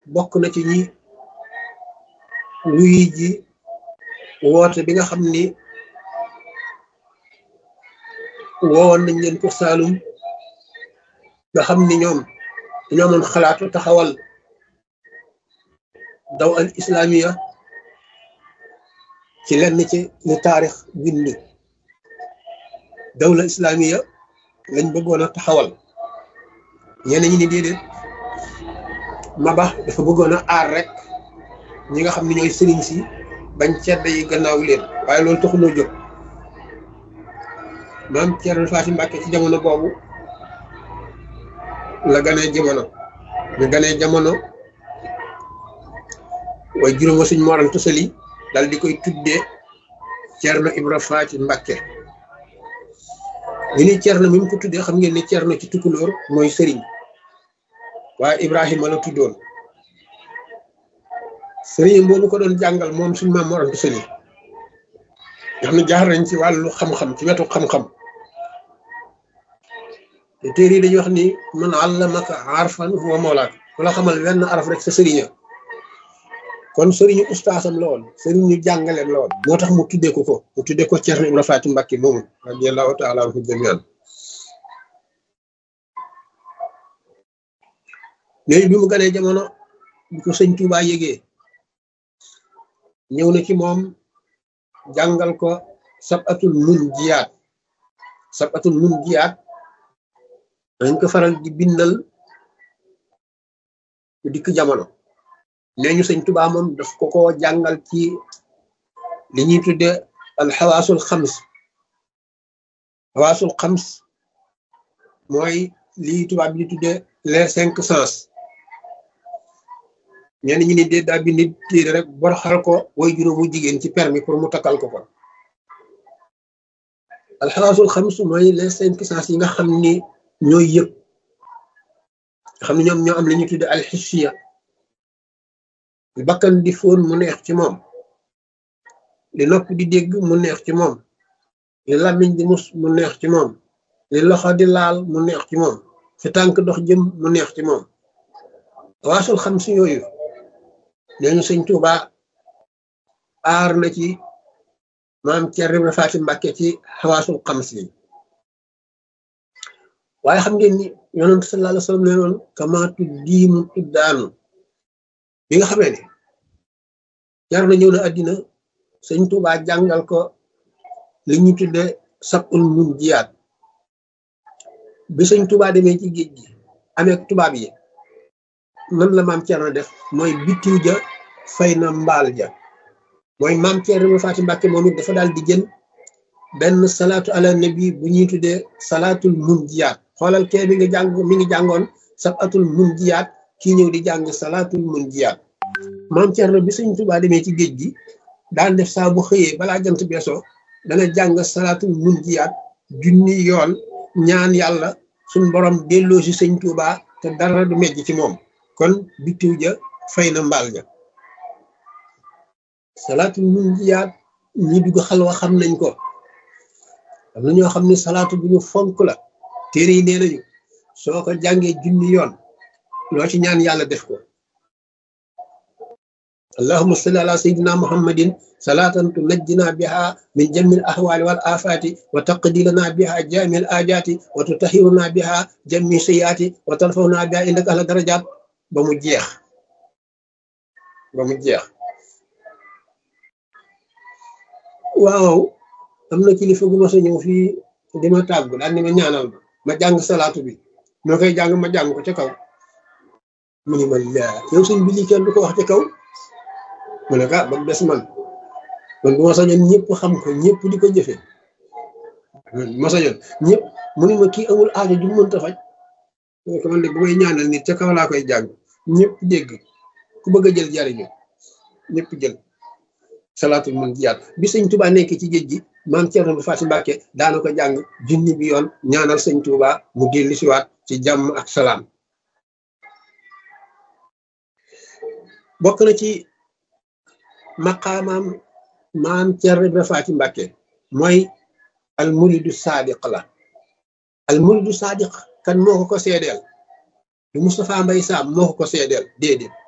bokk na ci ñi wuy ji woote bi nga xam ni woowoon nañ leen ko Saalum nga xam ni ñoom dañoo amoon xalaatu taxawal daw al islamiya ci lenn ci li taarix bind dawla islamiya lañ bëggoon a taxawal ñenn ñi ni déedéet Maba dafa bëggoon a aar rek ñi nga xam ne ñooy sëriñ si bañ cedda yi gannaaw leen waaye loolu taxuloo jóg maam Thierno Faty Mbacké ci jamono boobu la ganee jamono ñu ganee jamono way juróom wa suñ moran tosali dal di koy tuddee Thierno Ibra Faty Mbacké ñu ni Thierno mi mu ko tuddee xam ngeen ne Thierno ci tukulóor mooy sëriñ waaye Ibrahima la tuddoon sëriñ boobu ko doon jàngal moom suñ maam moran tosali nga xam ne jaar nañ ci wàllu xam-xam ci wetu xam-xam te téere yi dañuy wax ni man allamaka arfan huwa mawlaak ku la xamal wenn araf rek sa sëriña kon sëriñu ustaasam la woon sëriñu jàngaleem la woon moo tax mu tuddee ko ko mu tuddee ko Thierno Ibra Faty Mbacké moomu radiyallahu taala anhu jamian léegi bi mu ganee jamono bi ko sëñ Tuubaa yégee ñëw na ci moom jàngal ko sabatul mun jiyaat sabatul mun jiyaat dañ ko faral di bindal ku dikk jamono nee ñu sëñ Tuubaa moom daf ko ko jàngal ci li ñuy tudde al xawaasul xams xawaasul xams mooy lii tubaab bi di tudde les cinq sens ñenn ñi ni dee daa bind téere rek bor xal ko way juróomu jigéen ci permis pour mu takkal ko ko al xawaasul xams mooy les cinq sens yi nga xam ni ñooy yëg xam ne ñoom ñoo am la ñuy tudde alxissiya li bakkan di fóon mu neex ci moom li nopp di dégg mu neex ci moom li làmmiñ di mus mu neex ci moom li loxo di laal mu neex ci moom fi tànk dox jëm mu neex ci moom waasul xam si yooyu nee ñu sëñ Tuuba aar na ci maam Thierno Ibra Faty Mbacké ci xawaasul xam si waaye xam ngeen ni yonent sallallahu alayhi wa sallam nee noon kamaatu diimu tuddaanu bi nga xamee ne jar na ñëw na àddina sëñ Tuuba jàngal ko li ñu tudde sabul mun jiyaat bi sëñ Tuuba demee ci géej gi amee tubaab yi nan la maam Thierno def mooy bitiw ja fay na mbaal ja mooy maam Thierno Ibra Faty Mbacké moom it dafa daal di jël benn salaatu ala nabi bu ñuy tuddee salaatul mun jiyaat xoolal kee mi ngi jàng mi ngi jàngoon sabatul mun jiyaat kii ñëw di jàng salaatul mun jiyaat maam Thierno bi sëñ Tuubaa demee ci géej gi daan def saa bu xëyee balaa jant beesoo dana jàng salaatul mun jiyaat junni yoon ñaan yàlla suñ borom delloo si sëñ Tuubaa te dara du mejj ci moom kon bitiw ja fay na mbaal ja salaatul mun jiyaat ñi dugg xalwa xam nañ ko am na ñoo xam ne salaatu bu ñu fonk la téere yi nee nañu soo ko jàngee junni yoon loo ci ñaan yàlla def ko allahumma salli ala sayyidina muhammadin salatan tunajjina biha min jamil ahwali wal afati wa taqdi lana biha jamil ajati wa tutahiruna biha jami sayati wa tarfawna biha indaka ala darajat ba mu jeex ba mu jeex waaw am na kilifa gu ma sa ñëw fii di ma tàggu daal ni ma ñaanal ma ma jàng salaatu bi ma koy jàng ma jàng ko ca kaw mu ni ma laa yow sëñ bi lii kenn du ko wax ca kaw mu ne ka ba mu des man man bu ma sañoon ñëpp xam ko ñëpp di ko jëfee ma sañoon ñëpp mu ni ma kii amul aajo ju mënta faj ko man de bu may ñaanal nit ca kaw laa koy jàng ñëpp dégg ku bëgg a jël jariñu ñëpp jël salaatul mun jiyaat bi sëñ Tuubaa nekk ci géej gi maam Thierno Ibra Faty Mbacké daana ko jàng junni bi yoon ñaanal sëñ Tuubaa mu dellu siwaat ci jàmm ak salaam bokk na ci maqaamaam maam Thierno Ibra Faty Mbacké mooy al muridu saadiq la al muridu saadiq kan moo ko ko seedeel du Moustapha Mbay Saam moo ko ko seedeel déedéet